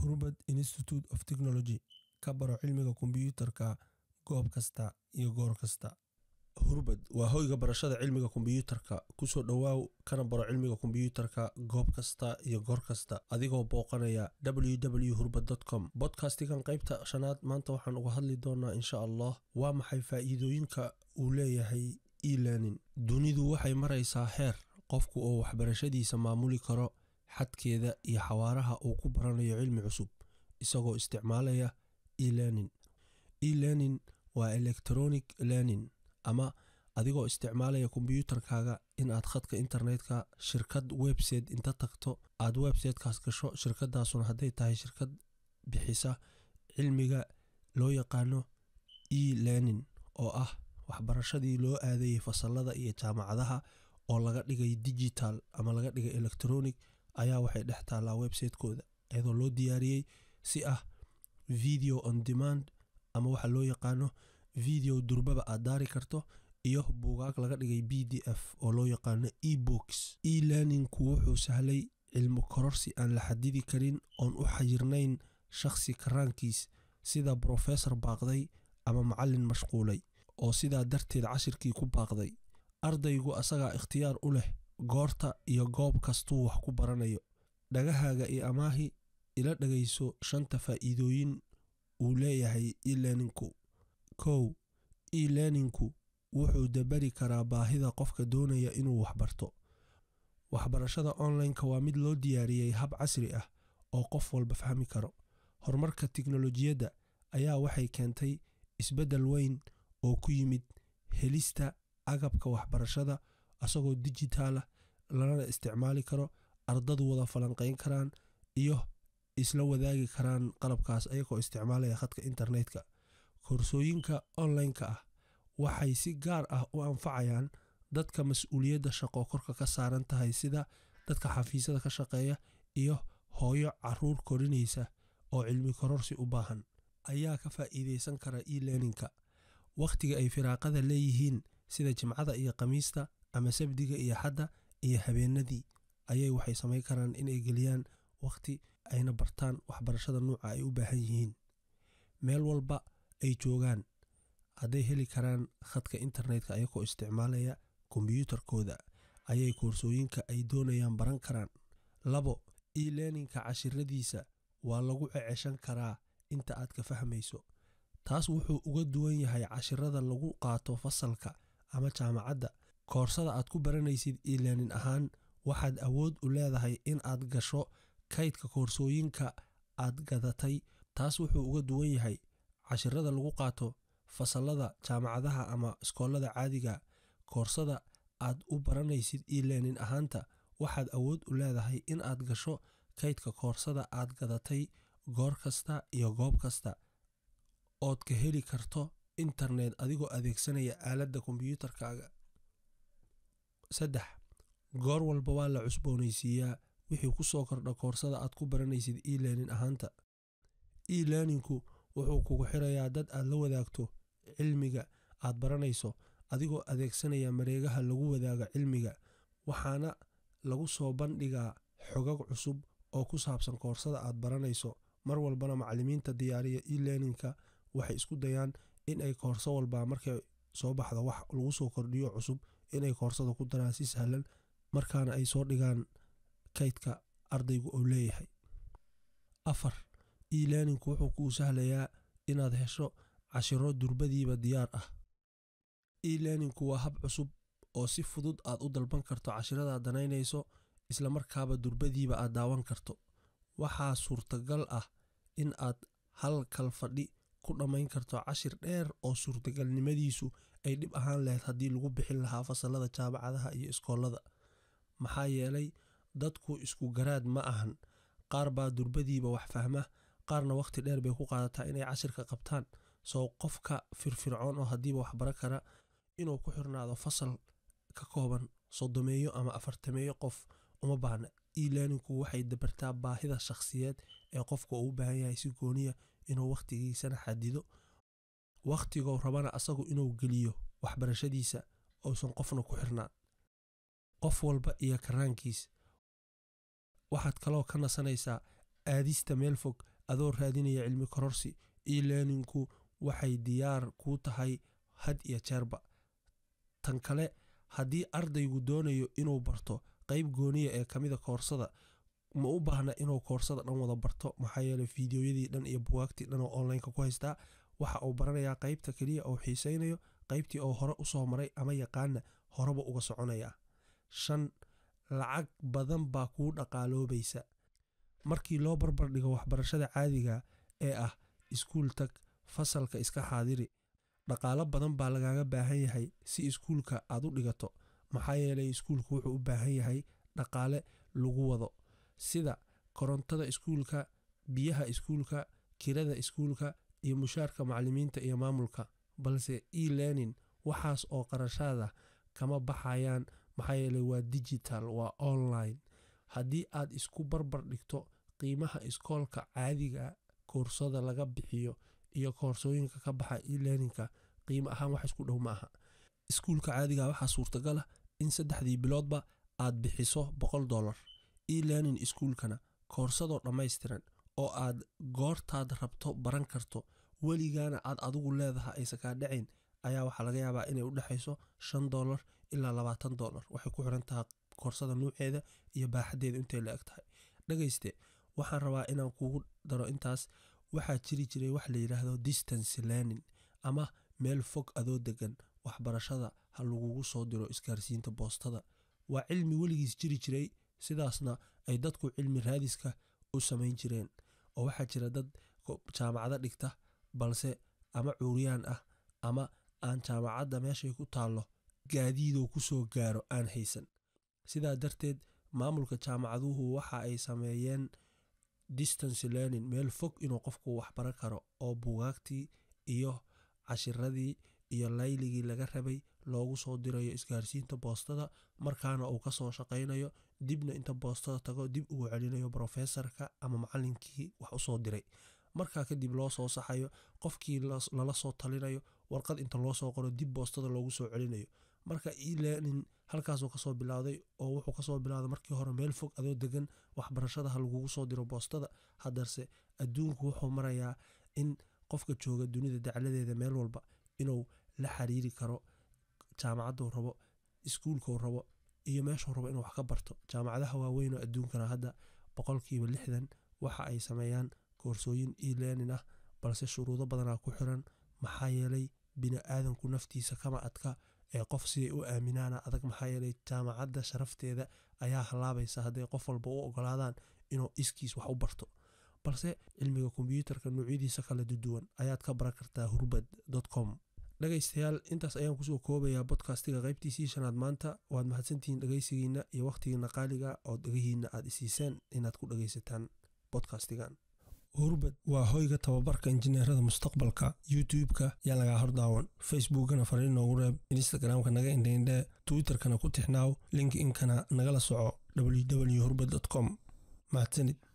Hurbad Institute of Technology ka baro cilmiga kombiyuutarka goob kasta iyo goor kasta. Hurbad waa hoyga barashada cilmiga kombiyuutarka. Ku soo dhowaaw kana baro cilmiga kombiyuutarka goob kasta iyo goor kasta adigoo booqanaya www.hurbad.com. Podcastkan qaybta shanaad maanta waxaan uga hadli doonaa insha Allah waa maxay faa'iidooyinka uu leeyahay e-learning. Dunidu waxay maraysaa heer qofku oo waxbarashadiisa maamuli karo xadkeeda iyo xawaaraha uu ku baranayo cilmi cusub isagoo isticmaalaya e-learning. E-learning waa electronic learning ama adigoo isticmaalaya kombiyuutarkaaga in aad khadka internetka shirkad website inta tagto aad websitekaas gasho shirkadaasuna hadday tahay shirkad bixisa cilmiga loo yaqaano e-learning oo ah waxbarashadii loo aadayay fasalada iyo jaamacadaha oo laga dhigay digital ama laga dhigay electronic ayaa waxay dhex taallaa websitekooda iyadoo loo diyaariyey si ah video on demand ama waxa loo yaqaano video durbaba aad daari karto iyo buugaag laga dhigay b d f oo loo yaqaano ebooks e-learningku wuxuu sahlay cilmi kororsi aan la xadidi karin oon u xayirnayn shakhsi karaankiis sida brofesor baaqday ama macallin mashquulay oo sidaa darteed cashirkii ku baaqday ardaygu asagaa ikhtiyaar u leh goorta iyo goob kastuu wax ku baranayo dhagahaaga iyo amaahi ila dhagayso shanta faa'iidooyin uu leeyahay e-learningku kow e-learningku wuxuu dabari karaa baahida qofka doonaya inuu waxbarto waxbarashada online-ka waa mid loo diyaariyey hab casri ah oo qof walba fahmi karo horumarka tiknolojiyadda ayaa waxay keentay isbeddel weyn oo ku yimid helista agabka waxbarashada asagoo digitaalah lana isticmaali karo ardadu wada falanqeyn karaan iyo isla wadaagi karaan qalabkaas ayagoo isticmaalaya khadka internetka koorsooyinka online-ka ah waxay si gaar ah u anfacayaan dadka mas-uuliyadda shaqo korka ka saaran tahay sida dadka xafiisyada ka shaqeeya iyo hooyo caruur korinaysa oo cilmi kororsi u baahan ayaa ka faa'iideysan kara e-learningka wakhtiga ay firaaqada leeyihiin sida jimcada iyo khamiista ama sabdiga iyo xadda iyo habeenadii ayay waxay samayn karaan inay geliyaan wakhti ayna bartaan waxbarashada nuuca ay u baahan yihiin meel walba ay joogaan hadday heli karaan khadka internetka ayagoo isticmaalaya kombiyuutarkooda ayay koorsooyinka ay doonayaan baran karaan labo e-learningka cashiradiisa waa lagu ceceshan karaa inta aad ka fahmayso taas wuxuu uga duwan yahay cashirada lagu qaato fasalka ama jaamacadda koorsada aad ku baranaysid e-learning ahaan waxaad awood u leedahay in aad gasho kaydka koorsooyinka aad gadatay taas wuxuu uga duwan yahay cashirada lagu qaato fasalada jaamacadaha ama iskoolada caadiga koorsada aad u baranaysid e-learning ahaanta waxaad awood u leedahay in aad gasho kaydka koorsada aad gadatay goor kasta iyo goob kasta ood ka heli karto internet adigoo adeegsanaya aaladda kombiyuutarkaaga saddex goor walba waa la cusboonaysiiyaa wixii ku soo kordha koorsada aad ku baranaysid e-learning ahaanta e-learningku wuxuu kugu xirayaa dad aad la wadaagto cilmiga aad baranayso adigoo adeegsanaya mareegaha lagu wadaaga cilmiga waxaana lagu soo bandhigaa xogag cusub oo ku saabsan koorsada aad baranayso mar walbana macallimiinta diyaariya e-learningka waxay isku dayaan in ay koorso walba markay soo baxda wax lagu soo kordhiyo cusub inay koorsada ku daraan si sahlan markaana ay soo dhigaan kaydka ardaygu uu leeyahay afar e-learningku wuxuu kuu sahlayaa inaad hesho cashiro durbadiiba diyaar ah e-learningku waa hab cusub oo si fudud aad u dalban karto cashiradaad danaynayso islamarkaaba durbadiiba aad daawan karto waxaa suurtagal ah in aad hal kal fadhi ku dhammayn karto cashir dheer oo suurtagalnimadiisu ay dhib ahaan lahayd haddii lagu bixin lahaa fasalada jaamacadaha iyo iskoolada maxaa yeelay dadku isku garaad ma ahan qaar baa durbadiiba wax fahma qaarna wakhti dheer bay ku qaadataa inay cashirka qabtaan soo qofka firfircoon oo haddiiba wax bara kara inuu ku xirnaado fasal ka kooban soddomeeyo ama afartameeyo qof uma baahna e-learningku waxay dabartaa baahida shakhsiyeed ee qofka uu u baahan yahay si gooniya inuu wakhtigiisana xadido wakhtigoo rabana asagu inuu geliyo waxbarashadiisa uusan qofna ku xirnaan qof walba iyo karaankiis waxaad kaloo ka nasanaysaa aadista meel fog adoo raadinaya cilmi kororsi e-learningku waxay diyaar kuu tahay had iyo jeerba tan kale haddii ardaygu doonayo inuu barto qeyb gooniya ee kamida koorsada ma u baahna inuu koorsada dhan wada barto maxaa yeele fideoyadii dhan iyo buwaagtii dhan oo onlineka ku haystaa waxa uu baranayaa qeybta keliya uu xiiseynayo qeybtii oo hore usoo maray ama yaqaana horeba uga soconaya shan lacag badan baa kuu dhaqaaloobaysa markii loo barbar dhigo waxbarashada caadiga ee ah iskuul tag fasalka iska xaadiri dhaqaalo badan baa lagaaga baahan yahay si iskuulka aad u dhigato maxaa yeelay iskuulku wuxuu u baahan yahay dhaqaale lagu wado sida korontada iskuulka biyaha iskuulka kirada iskuulka iyo mushaarka macalimiinta iyo maamulka balse e-learning waxaas oo qarashaada kama baxayaan maxaa yeeley waa digital waa online haddii aad isku barbar dhigto qiimaha iskoolka caadiga koorsada laga bixiyo iyo koorsooyinka ka baxa e-learningka qiimo ahaan wax isku dhow ma aha iskuulka caadiga waxaa suurtagala in saddexdii biloodba aad bixiso boqol dollar e-learning iskuulkana koorsadoo dhammaystiran oo aad goortaad rabto baran karto weligaana aad adigu leedaha aysa kaa dhacin ayaa waxaa laga yaabaa inay u dhexayso shan dollar ilaa labaatan dollar waxay ku xiran tahay koorsada nuuceeda iyo baaxadeeda intay la eg tahay dhagayste waxaan rabaa inaan kugu daro intaas waxaa jiri jiray wax la yidhaahdo distance learning ama meel fog adoo degan waxbarashada ha lagugu soo diro isgaarsiinta boostada waa cilmi weligiis jiri jiray sidaasna ay dadku cilmi raadiska u samayn jireen oo waxaa jira dad jaamacado dhigta balse ama cuuriyaan ah ama aan jaamacadda meeshay ku taallo gaadiidoo kusoo gaaro aan haysan sidaa darteed maamulka jaamacaduhu waxa ay sameeyeen distance learning meel fog inuu qofku waxbaran karo oo buugaagtii iyo cashiradii iyo layligii laga rabay loogu soo dirayo isgaarsiinta boostada markaana uu kasoo shaqaynayo dibna inta boostada tago dib ugu celinayo brofesorka ama macalinkii wax usoo diray markaa kadib loo soo saxayo qofkii lala soo talinayo warqad inta loo soo qoro dib boostada loogu soo celinayo marka e-learning halkaasuu kasoo bilowday oo wuxuu kasoo bilowday markii hore meel fog adoo degan waxbarashada ha lagugu soo diro boostada haddase adduunku wuxuu marayaa in qofka jooga dunida dacladeeda meel walba inuu la xiriiri karo jaamacaduu rabo iskuulkuu rabo iyo meeshuu rabo inuu wax ka barto jaamacadaha waaweyn oo adduunkana hadda boqolkiiba lixdan waxa ay sameeyaan koorsooyin e-learning ah balse shuruudo badanaa ku xiran maxaa yeelay bini aadanku naftiisa kama adka ee qof siday u aaminaana adag maxaa yeelay jaamacadda sharafteeda ayaa halaabaysa hadday qof walba u ogolaadaan inuu iskiis wax u barto balse cilmiga kombyuutarka noocyadiisa kala duduwan ayaad ka baran kartaa hurbad com dhegaystayaal intaas ayaan kusoo koobayaa bodkastiga qaybtiisii shanaad maanta waad mahadsantihiin dhegaysigiina iyo wakhtigiina qaaliga oo dhegahiina aad isiiseen inaad ku dhegaysataan bodkastigan hurbad waa hoyga tababarka injineerada mustaqbalka youtube-ka yaa lagaa hordaawan facebookana fariin noogu reeb instagramka naga indheindhee twitterkana ku tixnaaw linkinkana nagala soco www hurbad com mahadsanid